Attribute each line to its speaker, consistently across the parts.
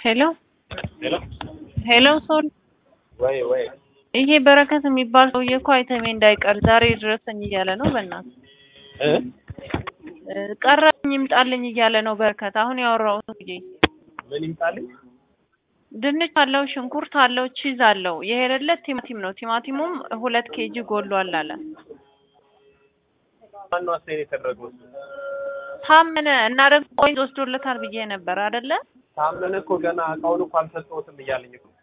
Speaker 1: ሄሎ
Speaker 2: ሄሎ
Speaker 1: ሄሎ ሶል
Speaker 2: ወይ ወይ
Speaker 1: ይሄ በረከት የሚባል ሰውዬ እኮ አይተሜ እንዳይቀር ዛሬ ድረሰኝ እያለ ነው። በእናትህ
Speaker 2: እ
Speaker 1: እ ቀረኝ ይምጣልኝ እያለ ነው በረከት። አሁን ያወራው ሰውዬ
Speaker 2: ምን ይምጣልኝ?
Speaker 1: ድንች አለው፣ ሽንኩርት አለው፣ ቺዝ አለው። የሄደለት ቲማቲም ነው። ቲማቲሙም ሁለት ኬጂ ጎሏል አለ።
Speaker 2: ማነው አስተያየት የተደረገው? እሱ
Speaker 1: ታመነ እና ደግሞ ቆይ ወስዶለታል ብዬ ነበር አይደለ?
Speaker 2: ታመነ እኮ ገና እቃውን እኮ አልሰጠሁትም እያለኝ እኮ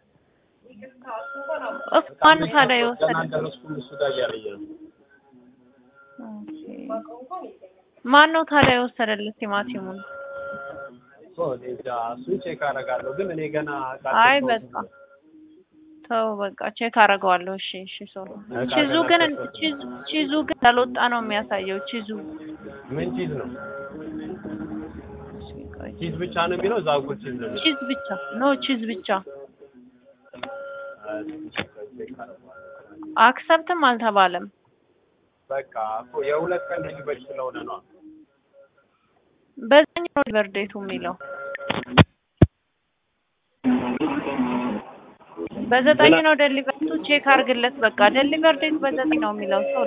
Speaker 1: እፍ ማን ታዲያ የወሰደ?
Speaker 2: ገና አልደረስኩም እሱ ጋር እያለኝ ነው።
Speaker 1: ማን ነው ታዲያ የወሰደለት ቲማቲሙን?
Speaker 2: እኮ እኔ እንጃ እሱን ቼክ አደርጋለሁ፣ ግን እኔ ገና እቃ
Speaker 1: አይ
Speaker 2: አልሰጠሁትም።
Speaker 1: በቃ ተው በቃ ቼክ አደርገዋለሁ። እሺ እሺ ሶል
Speaker 2: እቃ
Speaker 1: ቺዙ
Speaker 2: ገና
Speaker 1: ግን
Speaker 2: አልሰጠሁትም።
Speaker 1: ቺዙ ቺዙ ግን እንዳልወጣ ነው የሚያሳየው። ቺዙ
Speaker 2: ምን ቺዝ ነው?
Speaker 1: እሺ፣ ቆይ።
Speaker 2: ቺዝ ብቻ ነው የሚለው እዛ እኮ ቺዝ ነው የሚለው።
Speaker 1: ቺዝ ብቻ ኖ ቺዝ ብቻ
Speaker 2: አይ፣ ቼክ አደርገዋለሁ።
Speaker 1: አክሰፕትም አልተባለም።
Speaker 2: በቃ እኮ የሁለት ቀን ልጅ ስለሆነ ነው።
Speaker 1: በዛኛው ነው በርዴቱ የሚለው በዘጠኝ ነው ደሊቨርቱ ቼክ አድርግለት። በቃ ደሊቨር ዴት በዘጠኝ ነው የሚለው ሰው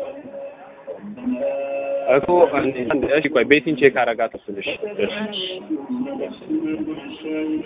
Speaker 2: እኮ እሺ፣ ቆይ ቤቲን ቼክ አደርጋት እሱን። እሺ እሺ
Speaker 1: እሺ